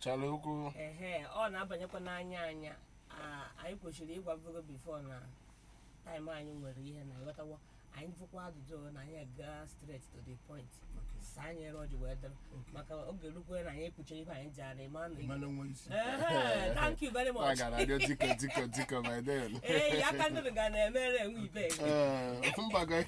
gbachala okwu ehe ọ na-abanyekwa n'anya anya a- anyị kwesịrị ịgwa vogo bifo na taịm anyị nwere ihe na ịghọtawo anyị fụkwa ajụjụ na anyị gaa straight to the point saa anyị ere ọjị wee dịrị maka oge rukwe na anyị ekpuchiri ihe anyị ji ara ịma na mana nwe isi ehe thank you very a much gara adị dịka dịka dịka my den ee ya aka ndị ga na-emere enwe ibe mbago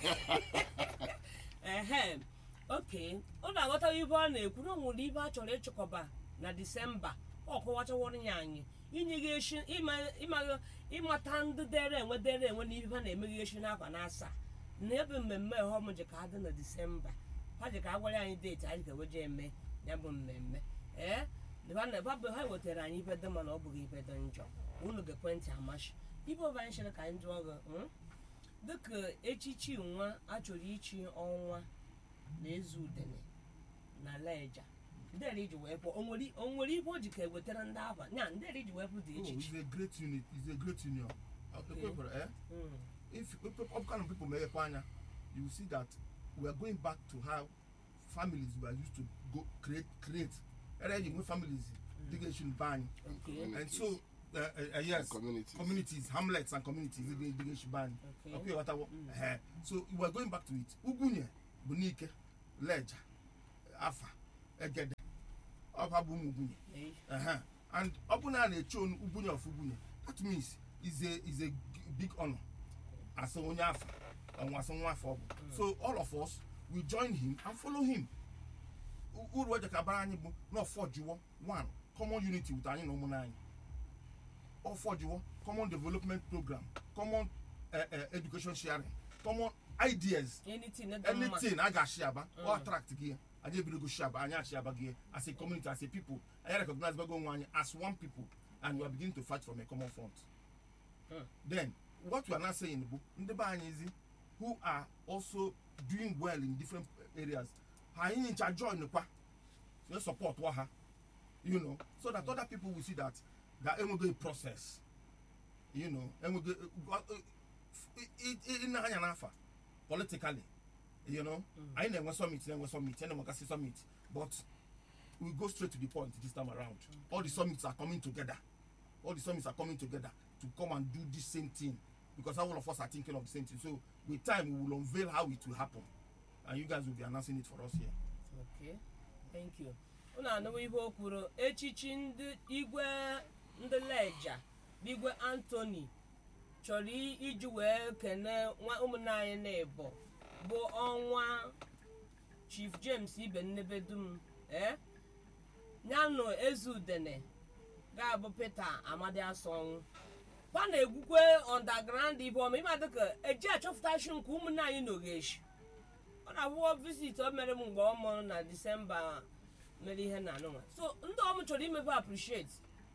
ehe oke ọ na-aghọta ibe ọ na-ekwu na o nwere ibe a chọrọ ịchịkọba na disemba ọ kọwachaworo ya anyị inyeghị eshi ịma- ịma- ịmata ndị dere enwe dere enwe na ibe ha na-emeghe eshi n'akwa na asaa na ebe mmemme ọhọm ji ka adị na disemba ha ji ka a gwara anyị deeti anyị ga-eweje eme ya bụ mmemme ee ha na- ha bụ- ha wetara anyị ibe dị mma na ọ bụghị ibe dị njọ unu ga-ekwentị amashi ibe ọba anyị chere ka anyị jụọ gị mm? dịka echichi nwa a chọrọ ichi ọnwa na eze udene na leja ndere iji wee pụọ o nwere o nwere ibe o ji ka ewetara ndị aba nya ndere iji wee pụ dị Oh, echichi it's a great unit. It's a great union. Uh, Okay. people, eh? Mm, If if all kind of people make Kwanya, you will see that we are going back to how families were used to go create create. Already when families digation ban. okay And so uh, uh, uh, yes, community communities, hamlets and communities digation ban. okay Okay, what I wa- Mm. eh. So we are going back to it. Ugunye, Bunike, Leja, Afa, Egede. Ọba bụ ụmụ Ugunye. Eh, Uh-huh. And ọ bụ na a na-eche onu- Ugunye of Ugunye, that means is a is a g- big honor as onye afọ ọnwa asị nwa afọ ọ bụ. So all of us we join him and follow him. U- Uru eje ka bara anyị bụ na ọfọjiwo one common unity with anyị na ụmụnne anyị. Ọfọjiwo common development program, common uh, uh, education sharing, common ideas anything na dị mma anything a ga-ashị aba Mm. ọ attract gị anyị ebidogo shi aba anyị achị aba gị as a community as a people anyị recognize bago onwe anyị as one people and we are beginning to fight from a common front Mm. then what we are now saying bụ ndị be anyị zi who are also doing well in different areas ha anyị ncha join kwa so support wa ha you know so that other people will see that that enwego a process you know enwego ị na-anya n'afa politically you know Mm. anyị na-enwe summit na-enwe summit anyị na-enwegasị summit but we go straight to the point this time around all the summits are coming together all the summits are coming together to come and do this same thing because all of us are thinking of the same thing so with time we will unveil how it will happen and you guys will be announcing it for us here okay thank you unu anụwo ihe o kwuru echichi ndị igwe ndị leja bụ igwe antoni chọrọ i- iji wee kene nwa ụmụnne anyị na-ebo bụ ọnwa chief james ibe nnebedum ee nyanụ eze udene ga-abụ peter amadi asọnwụ kwa na-egwukwe underground ibe ọma ịma dịka eji achọpụtachi nke ụmụnne anyị n'ogeshi ọ na-abụọ visit o mere m mgbe ọ mụrụ na disemba mere ihe na anụnwa so ndị ọmụ chọrọ imepe appreciate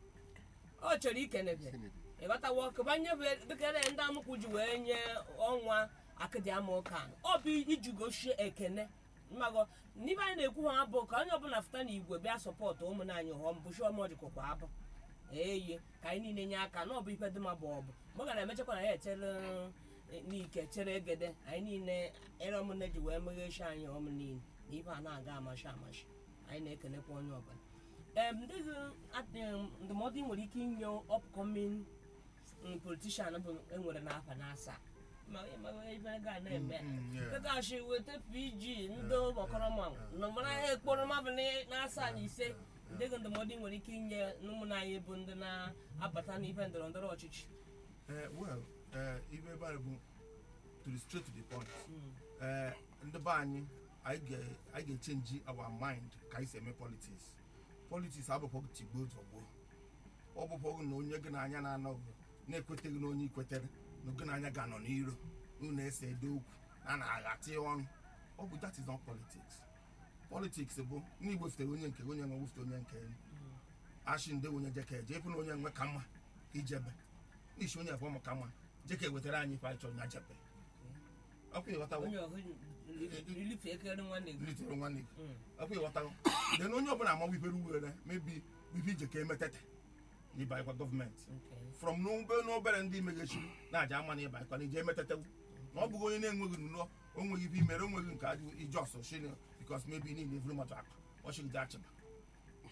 ọ chọrọ ikenebe ịghọtawo kebanye bụ dịkere ndị amụkwụ ji wee nye ọnwa akịdị ama ụka ọ bụ iji gosie ekene mmago n'ibe anyị na-ekwu ha bụ ka onye ọbụla fụta na igwe bịa sọpọtụ ụmụnne anyị họm bụchi ọmọjikọkwa abụ eye ka anyị niile nye aka na ọ bụ ife dị mma bụ ọbụ mgbe ọ ga na-emechakwa na ya echere n'ike chere egede anyị niile ere ọmụnne ji wee meghechi anyị ọmụ niile na ife a na-aga amashi amashi anyị na-ekenekwa onye ọbụla em ndị gị- at- em, ndụmọdụ ị nwere ike inye upcoming mm, politician bụ enwere n'afa na asaa ma ma ife ga na-eme Mm, mm, yeah. dịkachi weta pg ndị ọkọrọma nọmara ha ekporo mmadụ na asaa na ise ndị gị ndụmọdụ ị nwere ike inye n'ụmụnne anyị bụ ndị na-abata n'ife ndọrọ ndọrọ ọchịchị Uh, well uh, ibe ebe anyị bụ to the straight to the point Mm. uh, ndị be anyị anyị ga- anyị ga-echenji our mind ka anyị si eme politics politics abụkwa tigbo zọgbo ọ bụkwa na onye gị n'anya na-anọ bụ na-ekweteghị na onye ikwetere na gị n'anya ga-anọ n'iro unu ese ede okwu a na-aghata ọnụ ọ bụ that is not politics politics bụ na igwefutere onye nke onye nwe wefute onye nke ashị ndị onye jeke eje ịpụ na onye nwe ka mma ka ijebe n'ishi onye afọ maka mma jeke wetara anyị ife anyị chọrọ nya jebe ọkwa ịghọtawo onye ọhụ ilife ekere nwanne gị litere nwanne gị Mm. ọkwa ịghọtawo then onye ọbụla ama wipere uwere mebi wipe ije ka emetete n'ịbanyekwa gọọmenti Okay. from n'obe n'obere ndị meghechiri na-aja ama na ịbanyekwa na ije emetetewu na ọ bụghị onye na-enweghị nnọọ o nweghị ife imere o nweghị nke adị ije ọsọ shini bikos mebi niile evuru mmadụ akụ ọ chịgide achịba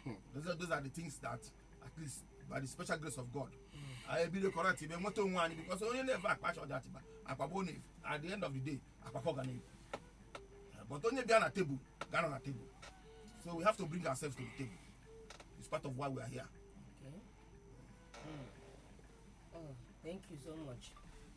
those are, those are the things that at least by the special grace of god anyị ebido correct ibe nweta onwe anyị because onye na-efe akpacha ọja achịba akpagbo na at the end of the day akpakọ ga na-efu but onye bịa na table ga-anọ na table so we have to bring ourselves to the table it's part of why we are here Okay. Mm. Oh, thank you so much.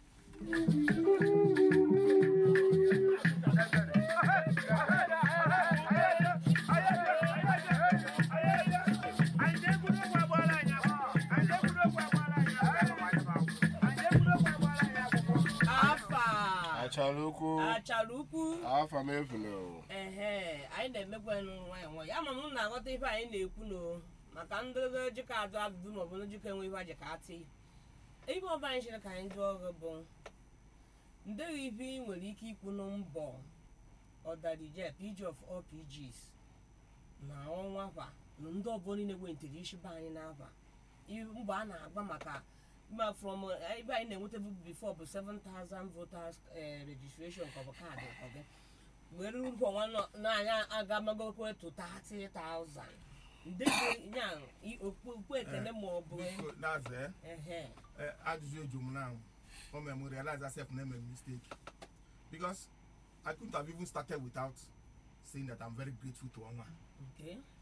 Afa achara ukwu achara ukwu afa m efuna ehe anyị na-emekwa nwayọ nwayọ ama m na-aghọta ife anyị na-ekwu no maka ndị jikọ adụ adụdụ maọbụ ndị jikọ enwe ife aji ka atị ibe ọba anyị chere ka anyị jụọ ọgụ bụ ndeghị ife ị nwere ike ikwu na mbọ ọdarije pg of all pgs na ọnwa kwa na ndị ọbụla niile gwentere isi be anyị n'afa i- mbọ a na-agba maka ma from eh, ebe anyị na-enweta before bụ 7000 voters eh, registration ka ọ bụ kaadị ọgị were uru ọnwa nọ- n'anya agamagokwe to 30000 ndị dị ya i- okpukpe ekene ma ọ bụ Biko, na-aza eh, ehe eh, ajụjụ eju m now o mere m realize myself na eme mistake because i couldn't have even started without saying that i'm very grateful to ọnwa okay